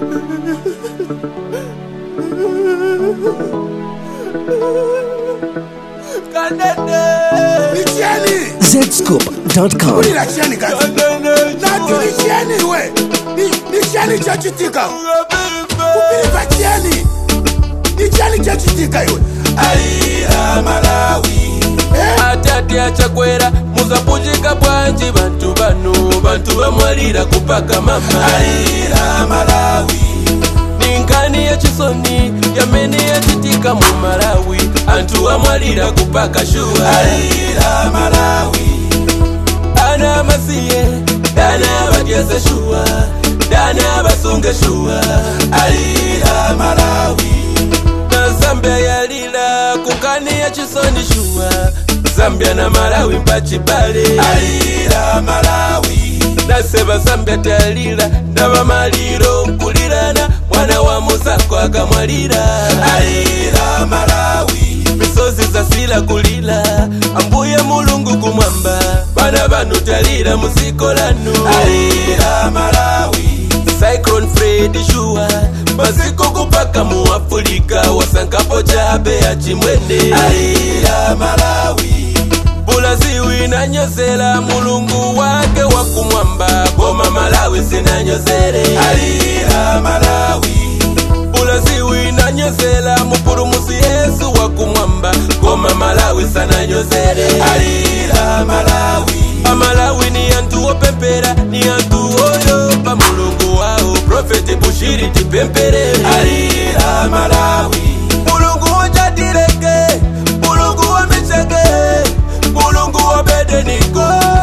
nicheni zscoop.com kulira cheni kazi nati nicheni iwe Ni- nicheni chachitika kupilipa cheni nicheni chachitika iwe alira malawi Eh? atati achakwera muzapujika bwanji bantu bano bantu bamwalira kupaka mama alira malawi ninkani yachisoni yamene yachitika mu malawi anthu amwalira kupaka shuwa alira malawi ana amasiye dana abadyeze shuwa dana abasunge shuwa alira malawi na zambia yalila kunkani ya chisoni shuwa zambia na malawi mpachibale alira malawi naseba zambia talila nabamaliro nkulirana mwana wa musako akamwalira alira malawi misozi zasila kulila ambuye mulungu kumwamba bana banu talira musiko lanu alira malawi cyclone fred shuwa maziko kupaka mu afulika wasankapo chabe ya chimwene alira malawi bulaziwi nanyozela mulungu wake wakumwamba koma malawi sinanyozele alira malawi bulaziwi nanyozela mupulumusi yesu wakumwamba koma malawi sananyozele alira malawi amalawi ni anthu opempera ni anthu oyopa mulungu wawo profeti bushiri tipemperere alira malawi mulungu wojatileke mulungu wamicheke mulungu wobedeniko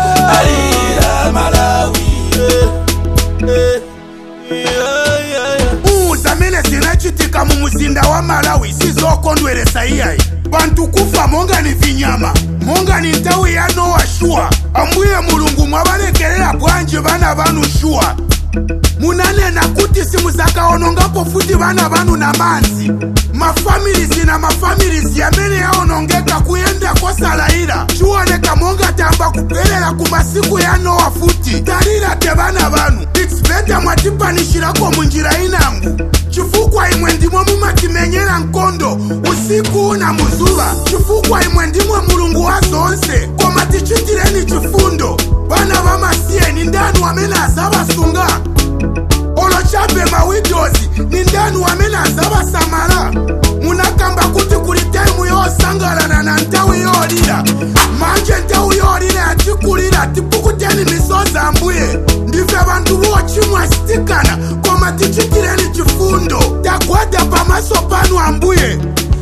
alira malawi eh, eh, yeah, yeah, yeah. uu zamene zinachitika mu muzinda wa malawi sizokondweresa iyayi bantu kufa monga ni vinyama monga ni nthawi ya nowa shuwa ambuye mulungu mwabalekerera bwanji bana banu shuwa munanena kuti simuzakaonongapo futi bana banu na manzi mafamilizi na mafamilizi amene yaonongeka kuyenda kosalayira chiwoneka monga tamba kupelera ku masiku ya nowa futi talira te bana banu its beta mwatipanishirako munjira inangu chifukwa imwe ndimwe mumatimenyera nkondo usiku na muzuva chifukwa imwe ndimwe mulungu wa zonse koma tichitireni chifundo bana bamasiyeni ndanu amene azabasunga olochabe mawidozi ni ndanu amene azabasamala munakamba kuti kuli taimu yosangalana na nthawi yolira manje nthawi yolira yatikulira tipukuteni misozi ambuye ndife bantu bochimwa sitikana koma tichitireni chifundo tagwada pamaso panu ambuye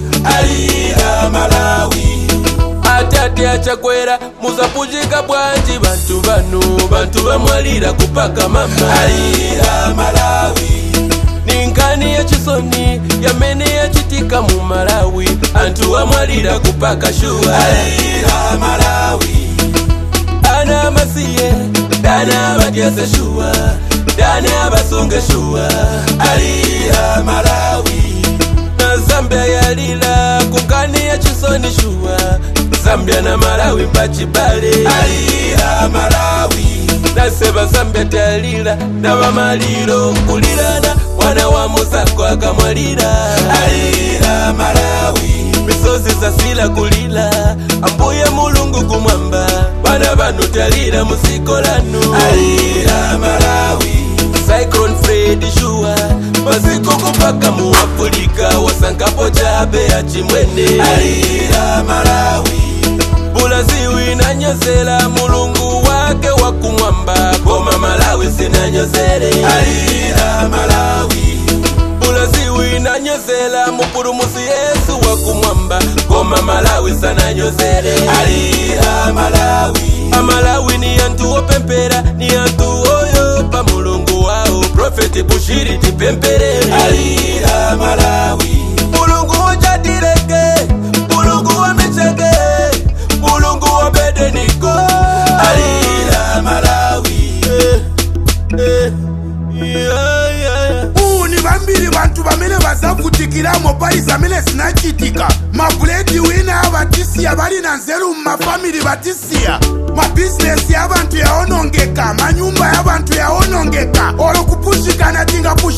alira malawi atati achakwera muzapujika bwanji bantu bano bantu bamwalira kupaka mama alira malawi ninkani yachisoni yamene yachitika mu malawi anthu amwalira kupaka shuwa alira malawi ana amasiye dana abadyeze shuwa dana abasunge shuwa alira malawi na zambia yalila kunkani ya chisoni shuwa zambia na malawi mpachibale alira malawi naseba zambia talila na bamaliro nkulirana mwana wa musako akamwalira alira malawi misozi zasila kulila ambuye mulungu kumwamba bana banu talira musiko lanu alira malawi cyclone fred shuwa maziko kupaka mu afulika wasankapo chabe ya chimwene alira malawi bulaziwi nanyozela mulungu wake wakumwamba koma malawi sinanyozele alira malawi bulaziwi nanyozela mupulumusi yesu wakumwamba koma malawi sananyozele alira malawi amalawi ni anthu opempera ni anthu oyopa mulungu wawo profeti bushiri tipemperere alira malawi mulungu wojatileke mulungu wamicheke mulungu wobedeniko alira malawi eh, eh, yeah, yeah, yeah. uu ni vambiri vantu vamene vazavutikiramo pali zamene zinachitika mabuledi wina avatisiya vali na nzeru mumafamili vatisiya mabhizinesi ya vantu yaonongeka manyumba ya vantu yaonongeka olo kupushikana tingapushika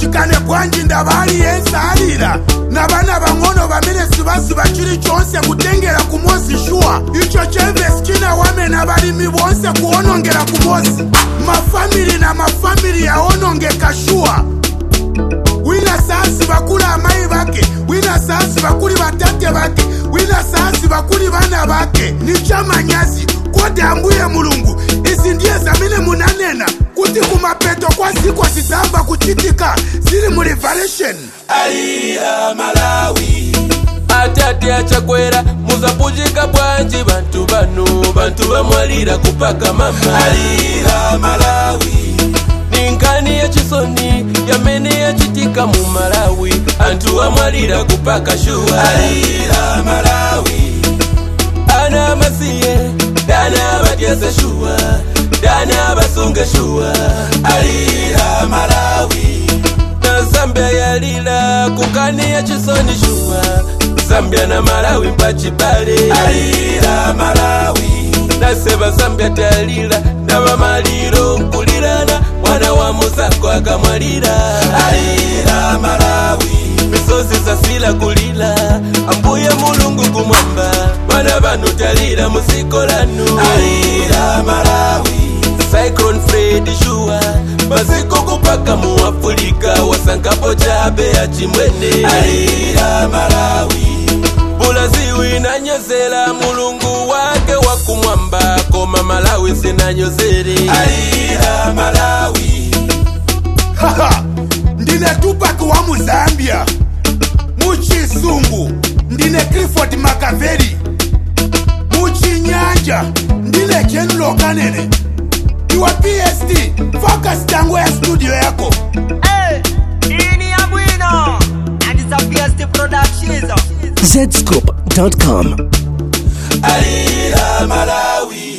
bashikane bwanji ndabali yensalira nabana bang'ono bamene sibasiba chili chonse kutengera ku mosi shuwa icho chemvesi chinawamena balimi bonse kuwonongera ku mosi mafamili na mafamili yawonongeka shuwa wina saasi bakuli amayi bake wina saasi bakuli batate bake wina saasi bakuli bana bake ni chamanyazi kodi ambuye mulungu izi ndiye zamene munanena kuti kumapeto kwa siku zizamba kuchitika zili mu revelation alira malawi atate achakwera muzapujika bwanji bantu bano bantu bamwalira kupaka mama alira malawi ninkani yachisoni yamene yachitika mu malawi antu amwalira kupaka shuwa alira malawi ana masiye dana batyese shuwa dana basunge shuwa alira malawi na zambia yalila kukani ya chisoni shuwa zambia na malawi mpachibale alira malawi naseba zambia talila ndaba maliro nkulirana mwana wa musako akamwalira alira malawi misozi zasila kulila ambuye mulungu kumwamba bana banu talira musikolanu alira malawi cyclone fred shuwa maziko kupaka mu afulika wasankapo chabe ya chimwene alira malawi bulaziwi nanyozela mulungu wake wakumwamba koma malawi sinanyozere alira malawi haha ndine tupac wa muzambia muchisungu ndine clifford makaveri muchinyanja ndine general kanene iwa pst focus tango ya studio yako Hey, ini ya bwino and it's a PST Productions. Zscoop.com. alira malawi